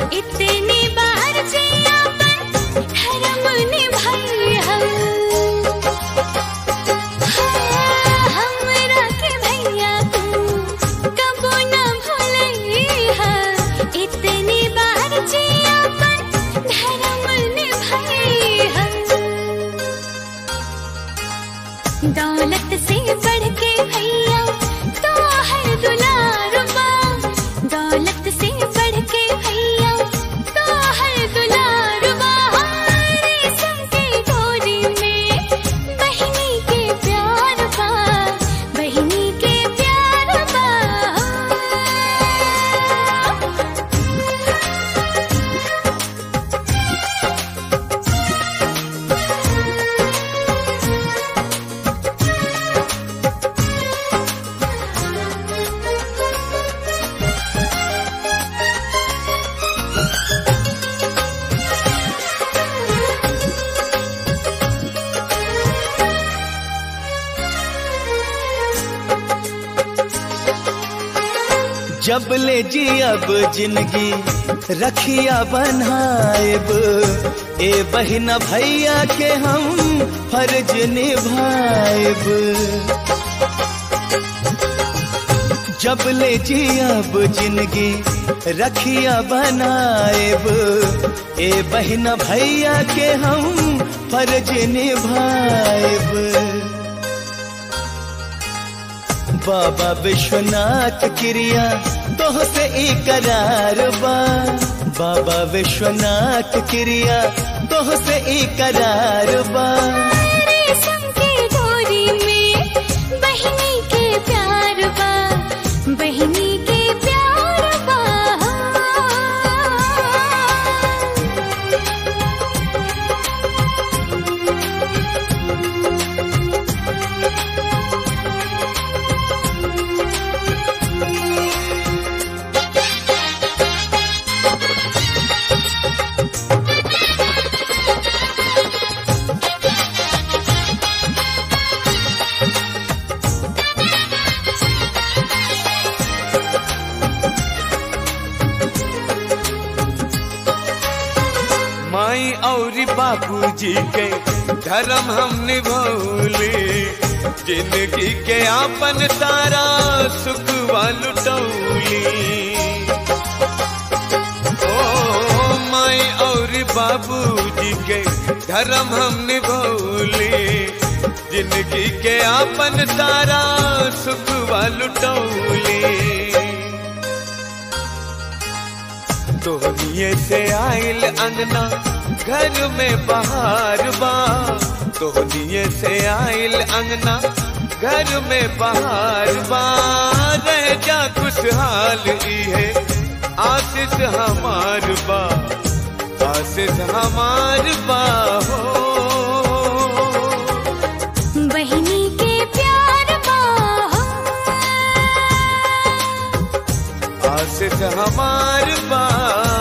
इतनी बार जियापन धर्म निभाई हम हाँ, हमरा के भैया तू कबो न भूलैहा इतनी बार जियापन धर्म निभाई हम दौलत से बढ़ के भैया तो है दुलारुबा दौलत से बढ़ के भैया तो है दुलारुबा रेशम के डोरी में बहिनी के प्यार बा बहिनी के प्यार बा जब ले जी अब जिंदगी रखिया बनाएब ए बहिना भैया के हम फर्ज निभाएब जब ले जी अब जिंदगी रखिया बनाएब ए बहिना भैया के हम फर्ज निभाएब बाबा विश्वनाथ क्रिया तोह से इकरार बा बाबा विश्वनाथ क्रिया तोह से इकरार बा रेशम के डोरी में बहिनी के प्यार बा बहिनी के प्यार बा माई और बाबूजी के धर्म हम निभौले जिंदगी के आपन तारा सुख लुटौली ओ माई और बाबूजी के धर्म हम निभौले जिंदगी के आपन तारा सुख लुटौली तोहनिए से आइल अंगना घर में बहार बा तोहनिए से आइल अंगना घर में बहार बा रह जा खुशहाल ई है आशीष हमार बा आशीष हमार बा हो बहिनी के प्यार बा आशीष हमार बा